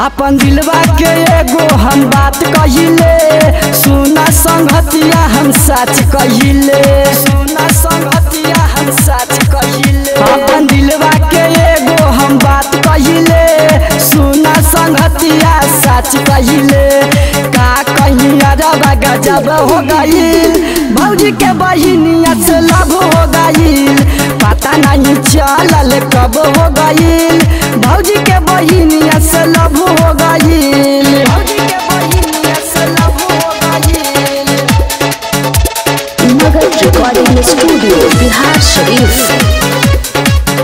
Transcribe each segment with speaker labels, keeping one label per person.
Speaker 1: अपन दिलवा के एगो हम बात कहिले सुना संगतिया हम सच कहिले सुना संगतिया हम सच कहिले अपन दिलवा के एगो हम बात कहिले सुना संगतिया सच कहिले का कहीं अरबा गजब हो गईल भौजी के बहिनिया से लव हो गईल पता नहीं चलल कब हो गईल भौजी के बहिनिया से लव हो गईल भौजी के बहिनिया से लव हो गईल
Speaker 2: मगध रिकॉर्डिंग स्टूडियो बिहार शरीफ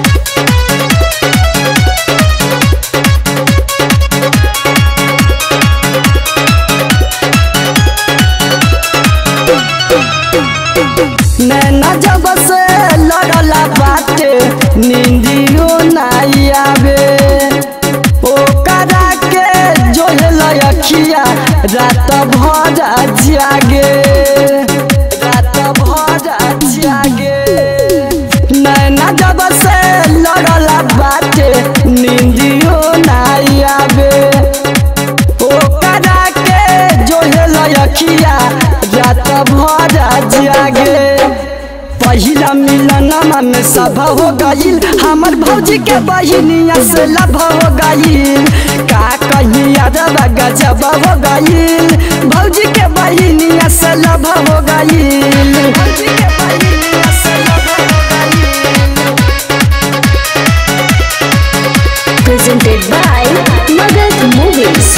Speaker 1: नैना जब से लड़ला बाटे नींदियो नहीं आवे ओकरा के जो अखिया रात भर जागे रात भर जागे नैना जब से लड़ला बाटे नींदियो नहीं आवे ओकरा के जो अखिया रात भर जागे पहिला मिलनमा में सब हो गईल हमर भौजी के बहिनिया से लभ हो गईल का कहीं अरबा गजब हो गईल भौजी के बहिनिया से लभ हो गईल भौजी के बहिनिया से लभ हो गईल
Speaker 2: presented by Magad Movies.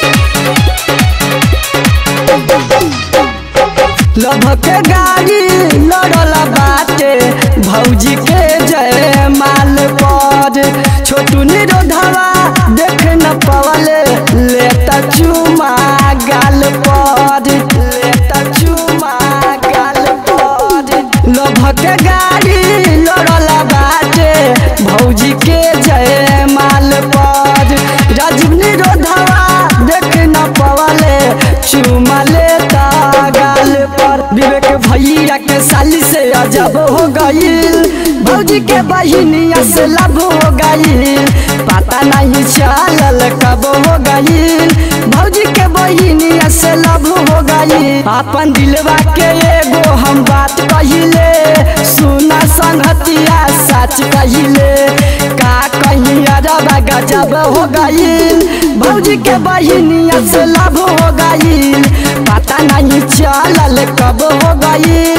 Speaker 1: लभक गाड़ी लड़ल बाटे भौजी के जय माल पर छोटू निरोधवा देख न पवले लेता चुमा गाल पर लेता चुमा गाल पर लभक गाड़ी लड़ल बाटे भौजी के जय माल पर राजीव निरोधवा देख न पवले चुमा लेता गाल पर विवेक भैया के साली से अजब हो गईल भौजी के बहिनिया से लब हो गईल पता नहीं चलल कब हो गईल भौजी के बहिनिया से लब हो गईल अपन दिलवा के एगो हम बात कहिले सुना संगतिया सच कहिले का कहीं अरबा गजब हो गईल भौजी के बहिनिया से लब हो गईल पता नहीं चलल कब हो गईल